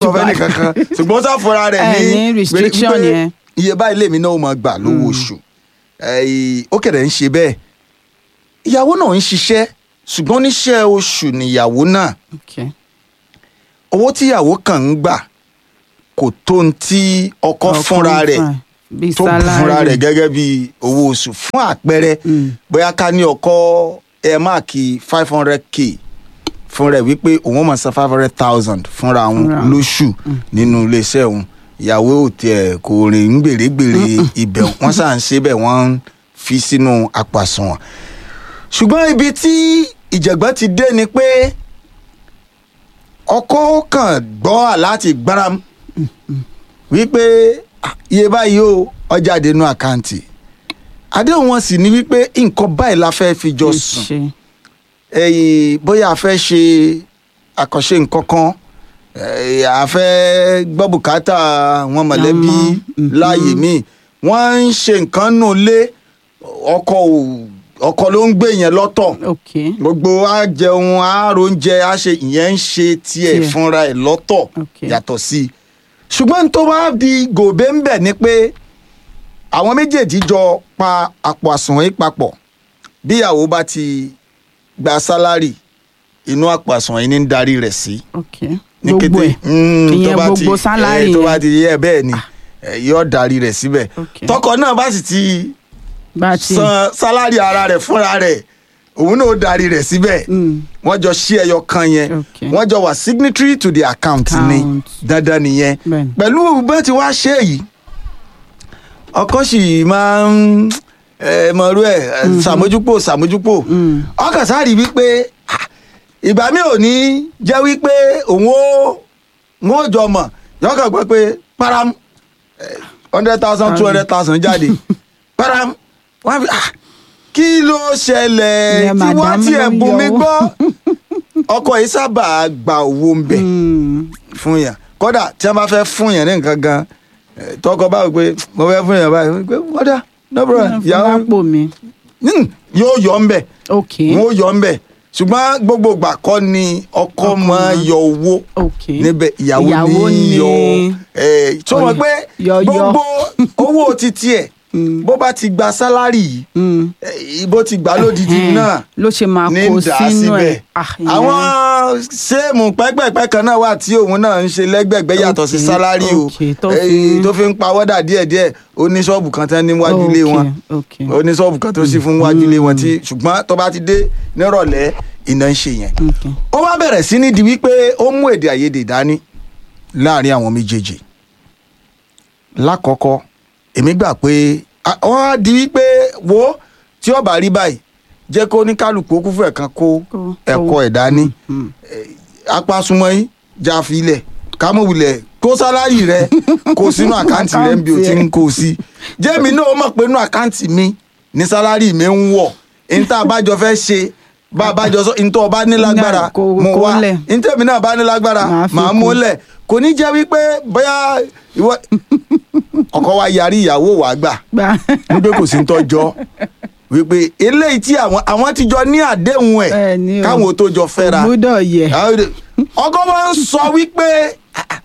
sọ fẹ́ nìkankan ṣùgbọ́n ó sáfura rẹ̀ Ẹ ní ní restriction wípé yẹn. iye báyìí lèmi náà ó máa gbà lówó oṣù Ẹ, ó kẹ̀dẹ̀ ń ṣe bẹ́ẹ̀ ìyàwó náà ń ṣiṣẹ́ ṣùgbọ́n oníṣẹ́ oṣù nìyàwó náà Okay. owó tíyàwó kàn ń gbà kò tó ń tí ọkọ fúnra rẹ̀ bíi tó fúnra salary. rẹ̀ gẹ́gẹ́ bí owó oṣù fún àpẹẹrẹ Mm. bóyá ká ní ọkọ ẹ máàkì five hundred k fún rẹ̀ wípé òun ó máa san five hundred thousand fúnra òun Fúnra òun. lóṣù nínú iléeṣẹ́ òun ìyàwó ò tiẹ̀ kò rìn ń gbèrègbèrè ibẹ̀ wọ́n sà ń ṣe bẹ́ẹ̀ wọ́n ń fi sínú àpàsùnwọ̀n ṣùgbọ́n ibi tí ìjàgbọ́n ti dé ni pé ọkọ kàn gbọ́ láti gbáram wípé "Ah, iye báyìí o ọjà dénú àkáǹtì àdéhùn wọn sì ní wípé nǹkan báyìí la fẹ́ fi jọ sùn Ṣe. ẹyìn bóyá a fẹ́ ṣe àkànṣe nǹkan kan eh, a fẹ́ gbọ́ bùkátà àwọn mọ̀lẹ́bí Àmọ́, mhm. láàyè míì wọ́n ń ṣe nǹkan nù lé ọkọ ò- ọkọ ló ń gbé yẹn lọ́tọ̀ Okay. gbogbo á jẹun á róúnjẹ á ṣe ìyẹn ń ṣe tiẹ̀ Tiẹ̀. fúnra ẹ̀ lọ́tọ̀ Okay. yàtọ̀ sí i ṣùgbọ́n tó bá di gòbé ń bẹ̀ ni pé àwọn méjèèjì jọ pa àpò àsùnwọ̀n yìí papọ̀ bí ìyàwó bá ti gba sálárì inú àpò àsùnwọ̀n yìí ní ń darí rẹ̀ sí Okay. ní gbogbo ẹ̀ Mm, Ìyẹn tó bá ti- gbogbo sálárì eh, tó yẹn. bá ti yẹ bẹ́ẹ̀ ni eh, yóò darí rẹ̀ síbẹ̀ Okay. tọkọ náà bá sì ti bá a ti. san sálárì ara rẹ̀ fúnra rẹ̀ òun náà ó darí rẹ̀ síbẹ̀ Mm. wọ́n jọ ṣí ẹyọ kan yẹn Okay. wọ́n jọ wà signatory to the account ni Account. dandan nìyẹn Bẹ́ẹ̀ni. pẹ̀lú bẹ́ẹ̀ tí wàá ṣe yìí ọkọ sì máa ń ẹ, mọ̀rú ẹ̀ ẹ, ṣàmójúpò ṣàmójúpò Mm. ọkàn sáré wípé ah, ìgbà mi ò ní jẹ́ wípé òun ó òun ó jọ mọ̀ yọkàn gbọ́ pé param hundred thousand two hundred thousand jáde param wọ́n á fi ah, kí ló ṣẹlẹ̀ Ìyẹn tí wọ́n madam tiẹ̀ ló ń bùn mí yọ gbọ́ ọkọ yìí sábà gba owó ń bẹ̀ Mm. fún yàn kódà tí wọn bá fẹ́ fún yàn ní nǹkan gan eh, tọkọ báwo pé mo fẹ́ fún yàn báyìí pé kódà no problem fún yàrá lápò mi. yóò yọ ń bẹ̀ Okay. wọn ó yọ ń bẹ̀ ṣùgbọ́n gbogbo ìgbà kọ́ ni ọkọ Ọkọ máa máa- yọ owó Okay. níbẹ̀ ìyàwó Ìyàwó ní ní- yọ ẹ̀ tó mọ̀ pé Yọ- yọ. gbogbo owó títí ẹ̀ bó bá ti gba sálárì yìí Mm. eh, bó ti gbà lódìdí Ẹhẹ́n. náà ló ṣe máa ní kó dà sínú síbẹ̀. ẹ̀. Ah, ìyẹn- àwọn séèmù pẹ́pẹ́pẹ́ kan náà wà tí òun náà ń ṣe lẹ́gbẹ̀gbẹ́ yàtọ̀ sí Okay, sálárì o okay, tó Eh, fi- tó fi ń pawọ́dà díẹ̀díẹ̀ ó ní ṣọ́ọ̀bù kan tán níwájú ilé wọn Okay, okay. ó ní ṣọ́ọ̀bù kan tó sì fún níwájú ilé wọn tí ṣùgbọ́n tó bá ti dé nírọ̀lẹ́ iná ń ṣe yẹn. Okay. ó wá bẹ̀rẹ̀ sí ní di wípé ó mú èdè àìyedè dání láàrin àwọn méjèèjì lákọ̀ọ́kọ́ èmi gbà pé a- ó wá di wípé wo tí ó bá rí báyìí jẹ́ kó ní kálukú ó kú fún ẹ̀kan kó Kó- ẹ̀kọ́ ẹ̀ dání Mm. apasumọ yìí já filẹ̀ kámọ̀wulẹ̀ kó sálárì rẹ kó sínú àkáǹtì rẹ bí o ti ń kó o sí jẹ́mi náà ó mọ̀ pé inú àkáǹtì mi ní sálárì mi ń wọ̀ ní tá a bá jọ fẹ́ ṣe bá a bá jọ sọ ní tó o bá ní lágbára Kó- mo kó wá lẹ̀. ní tèmi náà bá ní lágbára Màá fi màá kún. mú lẹ̀ kò ní jẹ́ wípé bóyá ìwọ ọkọ wa yarí ìyàwó wa gbà Gbà. wípé kò sí ń tọ́jọ́ wípé eléyìí tí àwọn àwọn ti jọ ní àdéhùn ẹ̀ Ẹ ní o. káwọn tó jọ fẹ́ra gbúdọ̀ yẹ. ọkọ máa ń sọ wípé ah, ah,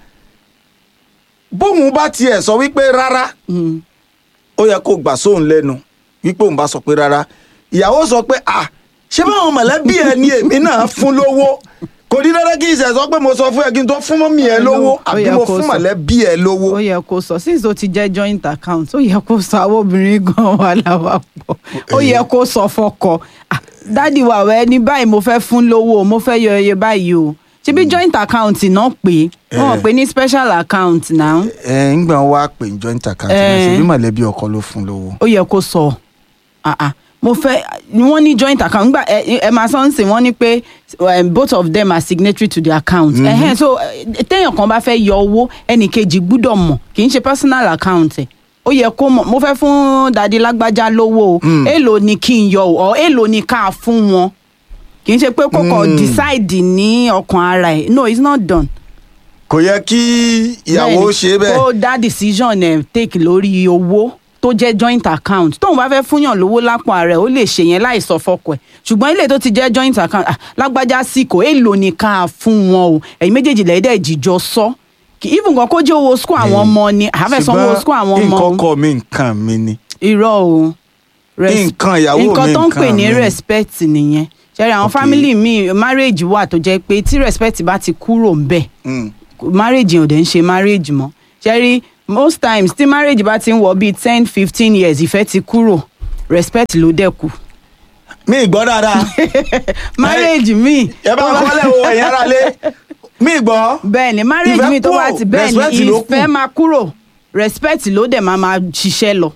bóun bá tiẹ̀ sọ wípé rárá Mm. ó yẹ kó gbà sóun lẹ́nu wípé òun bá sọ pé rárá ìyàwó sọ pé à ṣé báwọn mọ̀lẹ́bí ẹ ní èmi náà fún lówó kò ní dandan kí ìṣẹ̀ sọ pé mo sọ fún ẹ kí n tó fún mọ́mí ẹ lówó Ó àbí yẹ mo kó fún sọ. mọ̀lẹ́bí ẹ lówó ó yẹ kó sọ since ó ti jẹ́ joint account ó yẹ kó sọ àwọn obìnrin gan wà láwa pọ̀ ó yẹ kó sọ fọkọ Ah, dádì wà wẹ́ ní báyìí mo fẹ́ fún lówó mo fẹ́ yọ iye báyìí o ṣebí joint account náà pé wọ́n Eh. pè ní special account náà ẹ ń gbà wá pé joint account náà Eh. ṣe bí mọ̀lẹ́bí ọkọ ló fún lówó. ó yẹ kó sọ Ah, ah. mo fẹ́ wọ́n ní joint account nígbà ẹ ẹ máa sọ ń sìn wọ́n ní pé um, both of them are signatory to the account mm -hmm. so eh, téèyàn kan bá fẹ́ yọ owó ẹnì kejì gbúdọ̀ mọ̀ kì í ṣe personal account ẹ̀ ó yẹ kó mọ̀ mo fẹ́ fún dadi lágbájá lówó o èèlò ni kí n yọ o or èèlò ni ká fún wọn kì í ṣe pé kókò decide ní ọkàn ara ẹ̀ no it's not done kò yẹ kí ìyàwó Bẹ́ẹ̀ni, ṣe bẹ́ẹ̀. kó dá decision ẹ̀ take lórí owó tó jẹ́ joint account tóun bá fẹ́ fúnyàn lówó lápò ààrẹ ó lè ṣe yẹn láì sọ fọkọ ẹ̀ ṣùgbọ́n ilé tó ti jẹ́ joint account ah, lágbájá sí kò èèlò ní ká fún wọn o ẹ̀yin méjèèjì lẹ́yìn dẹ̀ jíjọ sọ kì- even gan kó jẹ́ owó school àwọn ọmọ ni àfẹ́ sanwó Ṣùgbọ́n school àwọn ọmọ nǹkan òun. kọ mi nǹkan mi ni irọ́ o Res- Nǹkan ìyàwó mi, nǹkan tó ń pè nǹkan ní mi. respect nìyẹn ṣẹ́rí àwọn Okay. family mi marriage wà tó jẹ́ pé tí respect bá ti kúrò ń bẹ̀ Mm. marriage yẹn ò dẹ̀ ń ṣe marriage mọ́ ṣẹ́rí most times tí marriage bá ti ń wọ bíi ten fifteen years ìfẹ́ ti kúrò respect ló dẹ̀ kù mi gbọ́ dáadáa marriage mi ẹ bá kọ́lẹ̀ o ẹ̀yin ara lé mi gbọ́ bẹ́ẹ̀ ni marriage Ìfẹ́ mi tó bá kúrò, ti bẹ́ẹ̀ respect ni ló kù. ìfẹ́ máa kúrò respect ló dẹ̀ máa máa ṣiṣẹ́ lọ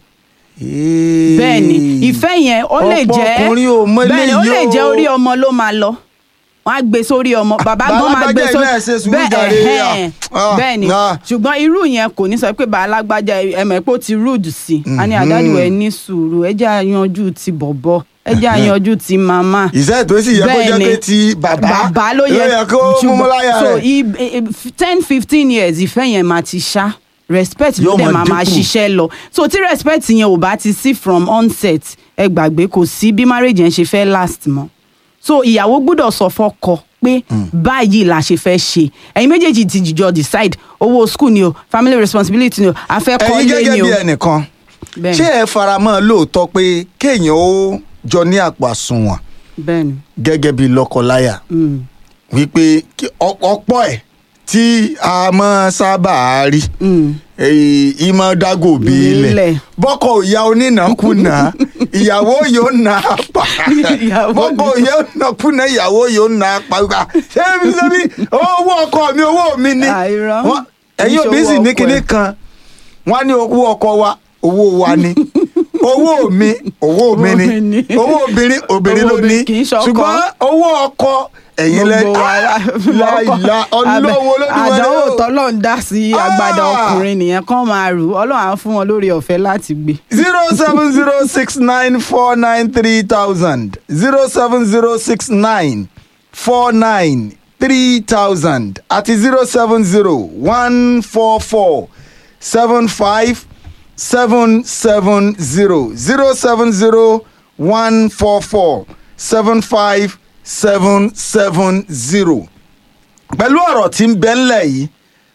bẹ́ẹ̀ ni ìfẹ́ yẹn ó lè Ọ̀pọ̀ jẹ́ ọkùnrin ò mọ bẹ́ẹ̀ ni ó eléyìí lè o. jẹ́ orí ọmọ ló máa lọ wọ́n á gbé sórí ọmọ bàbá gan máa gbé Bàbá sórí náà ṣe sùúrù jàre, ẹ̀hẹ́n, ah, bẹ́ẹ̀ ni ah. ṣùgbọ́n irú yẹn kò ní sọ pé bàá lágbájá ẹ̀mọ̀ pé ó ti rude sí i a ní àdájú ẹ̀ ní sùúrù ẹ jẹ́ àyanjú ti bọ̀bọ̀ ẹ jẹ́ àyanjú ti màmá ìṣe tó sì yẹ kó jẹ́ Bẹ́ẹ̀ ni. pé ti bàbá bàbá ló yẹ kó múmú láyà so rẹ̀ i- i- ten fifteen years ìfẹ́ yẹn máa ti ṣá respect ló Yóò dẹ̀ máa máa máa dínkù. ṣiṣẹ́ lọ so tí respect yẹn ò bá ti sí from onset ẹ gbàgbé kò sí bí marriage yẹn ṣe fẹ́ last mọ́ so ìyàwó gbọ́dọ̀ sọ fọ́kọ pé báyìí la ṣe fẹ́ ṣe ẹ̀yin méjèèjì ti jìjọ decide owó school ni o family responsibility ni o ẹ̀yin afẹ́kọ́lé gẹ́gẹ́ ni bí o ẹnìkan bẹ́ẹ̀ni ṣé ẹ faramọ́ lóòótọ́ pé kéèyàn ó jọ ní àpò àsùnwọ̀n bẹ́ẹ̀ni gẹ́gẹ́ bí lọ́kọláya mm, wípé kí- ọ- ọ̀pọ̀ ẹ̀ tí a máa sábà rí mm. èyí ìmọ̀ dágò bí ilẹ̀ Ilẹ̀. bọ́kọ̀ òya onínàkúnà ìyàwó yóò nà á pa Ìyàwó bọ́kọ̀ òya onínàkúnà ìyàwó yóò nà á pa gbà ṣé mi ṣe bí owó ọkọ mi owó mi ni Àìrọ́. Wọ́n- ẹ̀yin Kì í òbí ṣe sì owó ní ọkọ kinní ẹ̀. kan wọ́n á ní owó ọkọ wa owó wa ni owó mi owó mi Owó mi ni ni. owó obìnrin obìnrin Owó ló ní obìnrin kì í ṣọkọ. ṣùgbọ́n owó ọkọ ẹ̀yin lẹ gbogbo wa la- láìla ọlọ́wọ́ olódùmarè àdánwò o. tọ́lọ̀ ń dá sí agbada Ah! ọkùnrin nìyẹn kán máa rù ọlọ́run á fún wọn lórí ọ̀fẹ́ láti gbé. zero seven zero six nine four nine three thousand zero seven zero six nine four nine three thousand àti zero seven zero one four four seven five seven seven zero zero seven zero one four four seven five seven seven zero pẹ̀lú ọ̀rọ̀ tí ń bẹ ńlẹ̀ yìí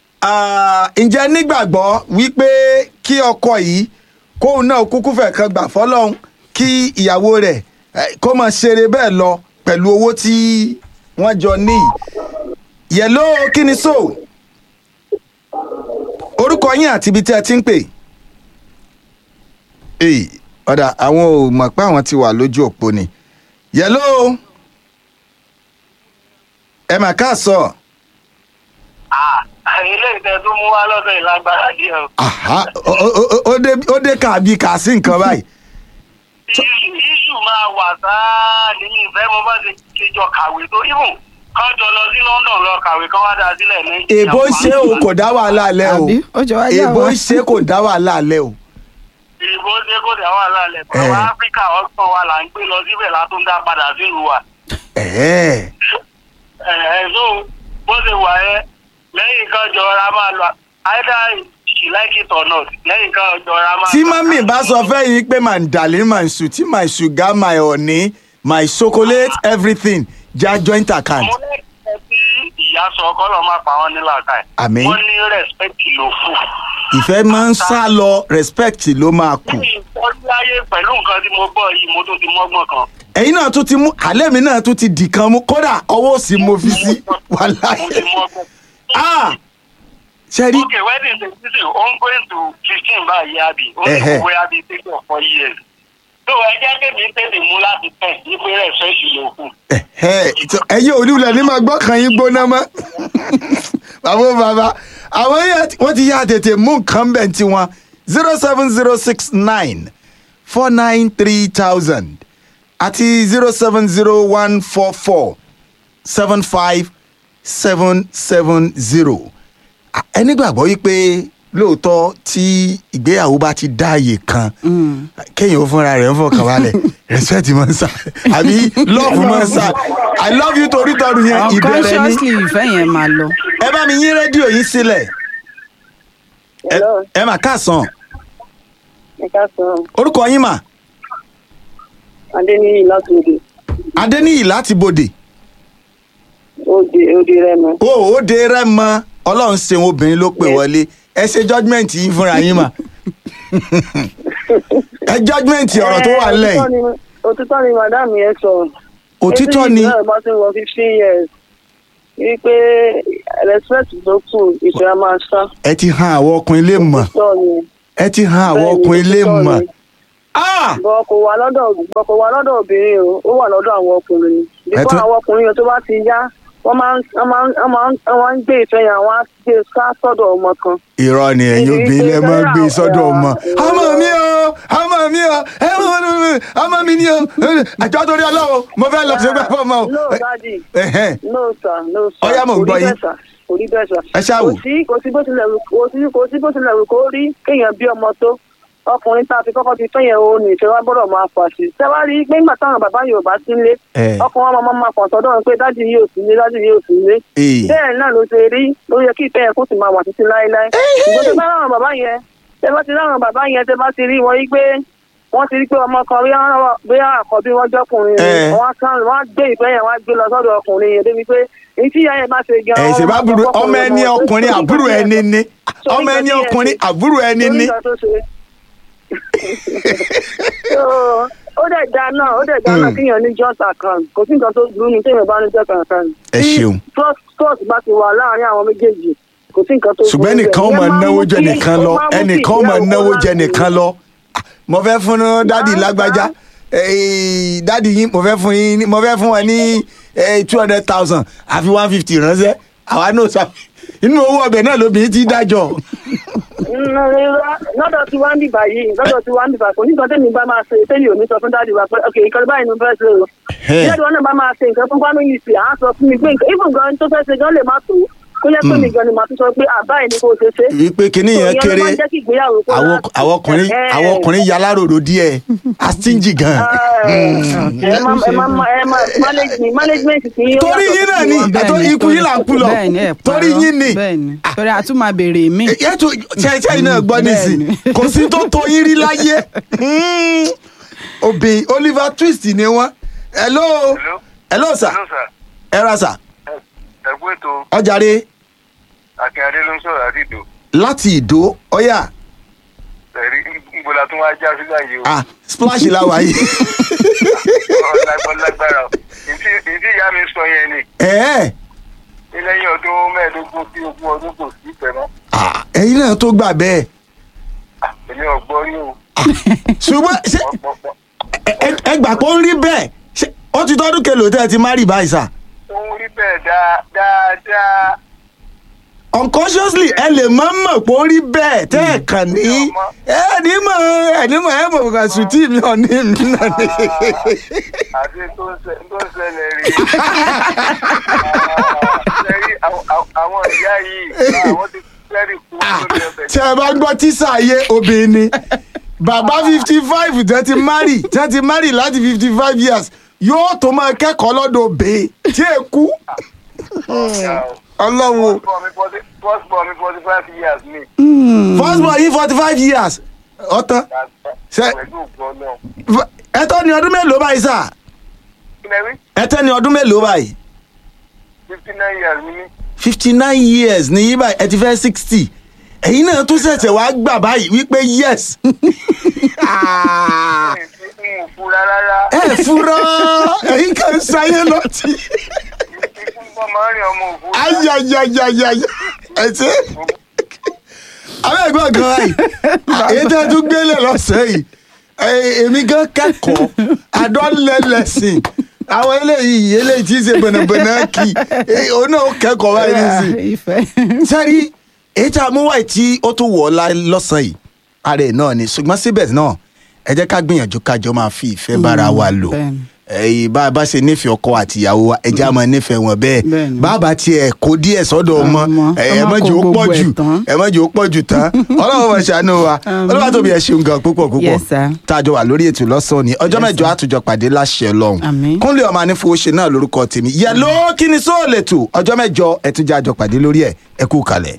Ah, ǹjẹ́ nígbàgbọ́ wípé kí ọkọ yìí kóun náà kúkú fẹ̀ kan gbà fọlọ́hún kí ìyàwó rẹ̀ eh, kó máa ṣeré bẹ́ẹ̀ lọ pẹ̀lú owó tí wọ́n jọ ní. yẹ̀ló kí ni so orúkọ yín àti ibi tí ẹ ti ń pè. èyí ọ̀dà àwọn ò mọ̀ pé àwọn ti wà lójú òpó ni. yẹ̀ló ẹ mà ká sọ. ilé ìtẹ́ tó mú wá lọ́dọ̀ ìlágbára díẹ̀ o. Aha, ó- ó- ó- ó dé- ó dé kàbí kà sí nǹkan báyìí. iṣu máa wà sáà nínú ìfẹ́ mo bá ṣe ṣe jọ kàwé tó ibùn kán jọ lọ sí London lọ kàwé kán wá dá sílẹ̀ ní. èbó ṣe o kò dá wàhálà lẹ o Àbí? Ó jọ wá yà èbó wá. ṣe kò dá wàhálà lẹ o. ìbò ṣe kó dà wà lálẹ́ pẹ̀lú Eh. Áfíríkà ọgbọ́n wa là ń gbé lọ síbẹ̀ látún dá padà sílùú wa. Ẹ̀ẹ́, ẹ̀ so bó ṣe wà ẹ́ lẹ́yìn kan jọra máa lọ either she like it or not lẹ́yìn kan jọra máa. tí mọ́mì bá sọ fẹ́ yín pé my darling my sweetie my sugar my honey my chocolate everything ja joint account. mo lẹ́kẹ̀ẹ́ tí ìyá sọ kọ́lọ́ máa pa wọ́n nílà ká ẹ̀. Àmín. wọ́n ní respect ló fún. ìfẹ́ máa ń sá lọ respect ló máa kù. lẹ́yìn ìfọ́láyé pẹ̀lú nǹkan tí mo gbọ́ yìí mo tún ti mọ́gbọ́n kan. ẹ̀yin náà tún ti mú àlẹ́ mi náà tún ti dì kan mú kódà ọwọ́ òsì mo fi sí mo ti wàláhì. mọ́gbọ́n. ah ṣe rí okay wedding day this is on going to fifteen báyìí àbí ó Ẹ̀hẹ́. ní wẹ́ àbí three or four years. tó ẹ jẹ́ kémi tètè mú láti tẹ̀ nígbè rẹ̀ fẹ́ẹ̀sì ló kù. Ẹ̀hẹ́, ìtọ́- ẹ̀yin onílẹ̀ ní máa gbọ́ kan yín gbóná mọ́ bàbá ó bàbá àwọn yẹn ti- wọ́n ti yá tètè mú nǹkan bẹ̀ tí wọn zero seven zero six nine four nine three thousand àti zero seven zero one four four seven five seven seven zero ẹni gbàgbọ́ yí pé lóòótọ́ tí ìgbéyàwó bá ti dá àyè kan kéèyàn ó fúnra rẹ̀ ń fọkàn balẹ̀ respect máa ń sá àbí love máa ń sá i love you torí tọdún yẹn ìbẹ̀rẹ̀ ni unconsciously ìfẹ́ yẹn máa lọ. ẹ bá mi yín rédíò yín sílẹ̀ Ẹ- Hello, ẹ mà káàsán ẹ káàsán. orúkọ yín mà Adéníyì láti òde. adéníyì láti bòdè Òde òde Rẹ́mọ. o ò de rẹ́mọ ọlọ́run ṣeun obìnrin ló pè Yes. wọlé ẹ ṣe judgement yín fúnra yín mà ẹ judgement ọ̀rọ̀ tó wà nílẹ̀ òtítọ́ yìí ni- òtítọ́ ni madam yẹn sọ. òtítọ́ ni Ètò ìgbà tí wọ́n fifteen years wípé respect tó kù ìṣẹ́ máa sá. ẹ ti han àwọn ọkùnrin lè mọ̀ òtítọ́ ni. ẹ ti han àwọn Bẹ́ẹ̀ni, ọkùnrin lè òtítọ́ mọ̀ ni. Ah! bọ́ kò wà lọ́dọ̀ bọ́ kò wà lọ́dọ̀ obìnrin o ó wà lọ́dọ̀ àwọn ọkùnrin ni. Ẹ bíkọ́ tún- àwọn ọkùnrin yẹn tó bá ti yá wọ́n máa ń wọ́n máa ń wọ́n máa ń wọ́n máa ń gbé ìfẹ́ yẹn àwọn á gbé ká sọ́dọ̀ ọmọ kan. irọ́ ni ẹ̀yin Ibi obìnrin lẹ pé máa ń gbé bẹ́ẹ̀ sọ́dọ̀ àwọn- ọmọ àwọn- ọmọ mi o ọmọ mi o ẹ mọ mi ọmọ mi ni o àjọ torí ọlọ́wọ́ mo fẹ́ lọ sí ẹgbẹ́ fún ọmọ o. no daddy Ẹ̀hẹ́n. no sir no sir Ọ̀yá, mò ń kò rí gbọ́ yín. bẹ́ẹ̀ sir, kò rí bẹ́ẹ̀ sir. Ẹ ṣáà wò. kò sí kò sí bó tilẹ̀ wù kò sí kò sí bó tilẹ̀ wù kó rí kéèyàn bí ọmọ tó ọkùnrin tá a fi kọ́kọ́ ti fẹ́yẹ̀ o ní ìfẹ́ wa gbọ́dọ̀ máa fà sí. ṣé wàá rí i pé nígbà táwọn bàbá Yorùbá sí ilé Ẹ. ọkùnrin wọn máa máa kàn sọ́dọ̀ wọn pé dájú yìí ò sí ilé dájú yìí ò sí ilé. Ee. bẹ́ẹ̀ náà ló ṣe rí ló yẹ kí ìfẹ́ yẹn kó sì máa wà títí láéláé. ṣùgbọ́n tó bá láwọn bàbá yẹn tẹ bá ti láwọn bàbá yẹn tẹ bá ti rí wọn yí pé wọ́n ti rí pé ọmọ kan bí àkọ́bí wọn jọkùnrin Ẹ. ni wọ́n kàn wọ́n gbé ìfẹ́ yẹn wọ́n gbé lọ sọ́dọ̀ ọkùnrin yẹn débi pé èyí tí ìyá yẹn bá ṣe gan. ẹ ṣe bá burú ọmọ ẹni ọkùnrin àbúrò ẹni ni Sórí ọmọ ẹni nǹkan tí ẹ ọkùnrin ṣe. àbúrò ẹni Sórí ni. nǹkan tó ṣe. So, ó dẹ̀ da náà ó dẹ̀ da náà Mm. kíyàn ní just account kò sí nǹkan tó burú ní téèyàn bá ní just account. Ẹ Tí ṣeun. trust trust bá ti wà láàárín àwọn méjèèjì kò sí nǹkan tó burú. ṣùgbọ́n ẹnìkan bẹ́ẹ̀. máa Ìyẹn náwó mú jẹ kí- nìkan ó lọ máa mú kí ẹnìkan máa ìgbéyàwó náwó jẹ láti- nìkan lọ Ah, mo fẹ́ fún dádì Máa ń lágbájá bá- Eh, dádì yín mo fẹ́ fún yín ní- mo fẹ́ fún wọn ní two hundred thousand àfi one fifty ránṣẹ́ àwa náà sọ inú owó ọbẹ̀ náà lóbìnrin ti dájọ́ lọ́dọ̀ tí wọ́n ń dìbà yìí lọ́dọ̀ tí wọ́n ń dìbà kò ní nǹkan tẹ́mi bá máa ṣe tẹ́mi ò ní sọ fún dáàdì wa pé ok nǹkan báyìí ni mo fẹ́ ṣe o. Ẹ̀. ìyá ìwọ náà bá máa ṣe nǹkan fún family sí à á sọ fún mi pé nǹkan even gan tó fẹ́ ṣe gan lè má tó kó yẹ pé mi gan ni màá tún sọ pé àbáyé ni kò ṣe ṣe. wípé kinní yẹn So, ìyẹn ló kéré máa ń jẹ́ kí ìgbéyàwó kó àwọn láti- àwọn ọkùnrin Ẹ̀. àwọn ọkùnrin yaláròrò díẹ̀ astingy gan. ẹ má ẹ má ẹ má management management ti yín ó Torí yàtọ̀ yín náà sí ni. tiwọn. Ẹ̀tọ́ Bẹ́ẹ̀ni, ikú yín là ń kú lọ. bẹ́ẹ̀ni, ẹ Torí parọ́. yín ni. bẹ́ẹ̀ni torí a tún máa béèrè mí. yẹtù ṣẹṣẹ iná gbọ́ nísìn Bẹ́ẹ̀ni. kò sí tó tó yín rí láyé Hmm. obìnrin Oliver Twist ni wọ́n hello Hello. hello sir Hello, sir. ẹ ra sir ẹ̀kú ètò ọjàre akínyadé ló ń sọ̀rọ̀ àti ìdò láti ìdó ọyà ẹ̀rí ńgbọ́lá tó wá já sí láàyè o ah splash la wà yìí ọlágbára o ìdí ìdí ìyá mi sọ yẹn ni ẹ̀ẹ́ ní lẹ́yìn ọdún mẹ́ẹ̀ẹ́dógún sí ogún ọdún kò sí ìfẹ́ mọ́ ah, ẹ̀yin náà tó gbà bẹ́ẹ̀ Ah, èmi ò gbọ́ rí o ṣùgbọ́n ṣé pọ̀pọ̀ ẹ- ẹ- ẹ gbà pé ó ń rí bẹ́ẹ̀ ṣé ó ti tọ́dún kelò tẹ́ ẹ ti má rí báyìí sà ó ń rí bẹ́ẹ̀ dáa- dáadáa unconsciously ẹ lè má mọ̀ pé ó rí bẹ́ẹ̀ tẹ́ ẹ kàn ní ẹ ní mọ̀ ẹ ní mọ̀ ẹ mọ̀ kàn sùn tí mi ò ní mi náà ní. àti tó ń ṣe- tó ń ṣẹlẹ̀ rí Ṣẹ́rí, àwọn- àwọn- àwọn ìyá yìí àwọn ti fẹ́rí kú lórí ọbẹ̀ tí ẹ bá gbọ́ tíṣà ayé obìnrin ni bàbá fifty five tẹ́ ti marry tẹ́ ti marry láti fifty five years yóò tó máa kẹ́kọ̀ọ́ lọ́dọ̀ obìnrin tí ẹ kú ọlọ́run o. first born mi forty five years ni first born yìí forty five years ọ̀tán Ṣé- pẹ̀lú ògbọ́n náà. ẹ̀tọ́ ni ọdún mélòó báyìí sà kílẹ̀ rí ẹ̀tọ́ ni ọdún mélòó báyìí fifty nine years mi ní. fifty nine years ní yí báyìí ẹ ti fẹ́ sixty ẹ̀yin náà tún ṣẹ̀ṣẹ̀ wá gbà báyìí wípé yes Ah, n ò fura rárá ẹ fura ẹ̀yin kan ṣayé lọ́tì ikú bọ́ máa ń rìn ọmọ òfurufú. ayayayayaya ẹ ṣe àwọn ẹ̀gbọ́n kan báyìí èyí tẹ́ ẹ tún gbélé lọ́sẹ̀ yìí ẹ- èmi gan kẹ́kọ̀ọ́ adọ́lẹ́lẹ́sìn àwọn eléyìí eléyìí tí í ṣe bẹ̀nẹ̀bẹ̀nẹ̀ kì í òun náà ó kẹ́kọ̀ọ́ báyìí nísìnyí ìfẹ́. sẹ́rí èyí tá a mú wáyé tí ó tún wọ̀ ọ́ lá- lọ́sàn-án yìí ara ẹ̀ náà ni ṣùgbọ́n síbẹ̀ náà ẹ jẹ́ ká gbìyànjú kájọ máa fi ìfẹ́ bára wa lò bẹ́ẹ̀ni. ẹ̀yìn bá a bá ṣe nífẹ̀ẹ́ ọkọ àtìyàwó wa ẹ jẹ́ a máa nífẹ̀ẹ́ wọn bẹ́ẹ̀ Bẹ́ẹ̀ni. bàbá tiẹ̀ kó díẹ̀ sọ́dọ̀ ọmọ Ọmọ. ẹ Ẹ má má jẹ́ ó kó pọ̀ gbogbo jù ẹ̀ tán. ẹ má jẹ́ ó pọ̀ jù tán ọlọ́run máa ṣàánú wa Àmín. ọlọ́run tóbi ẹ ṣeun gan púpọ̀ púpọ̀ Yes, sir. tá a jọ wà lórí ètò lọ́sàn-án ni ọjọ́ Yes, mẹ́jọ sir. àtújọ pàdé láṣẹ ọlọ́run Àmín. kúnlẹ̀ ọmọ anífowóṣe náà lórúkọ tèmi yẹ̀ló kí ni sóòlè tù ọjọ́ mẹ́jọ ẹ tún jẹ́ àjọ pàdé lórí ẹ̀ ẹ kú kalẹ̀.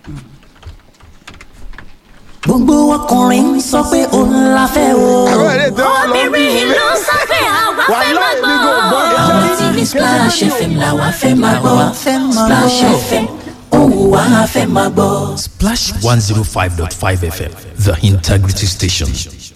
gbogbo ọkùnrin ń sọ pé òun la fẹ́ o. obìnrin ló ń sọ pé àwa fẹ́ máa gbọ́. àwọn tí ní splash fm làwa fẹ́ máa gbọ́ splash fm ó wù wá a fẹ́ máa gbọ́. Splash 105.5 FM, the integrity station.